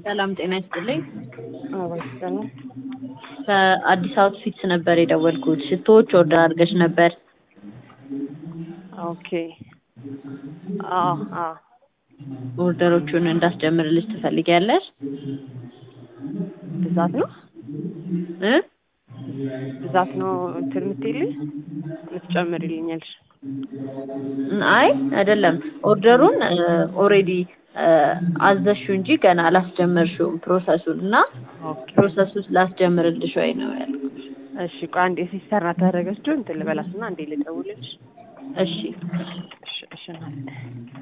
ሰላም ጤና ይስጥልኝ። አባስተነ ከአዲስ አውትፊትስ ነበር የደወልኩት። ሽቶዎች ኦርደር አድርገሽ ነበር። ኦኬ። አዎ አዎ ኦርደሮቹን እንዳስጀምርልሽ ትፈልጊያለሽ? ብዛት ነው እ ብዛት ነው እንትን የምትይልኝ ልትጨምሪልኛለሽ? አይ አይደለም። ኦርደሩን ኦሬዲ አዘዝሽው እንጂ ገና አላስጀመርሽውም ፕሮሰሱን እና ኦኬ ፕሮሰሱ ላስጀምርልሽ ወይ ነው ያልኩት። እሺ ቆይ አንዴ ሲሰራ ታደረገችው እንትን ልበላትና አንዴ ልደውልልሽ። እሺ እሺ እሺ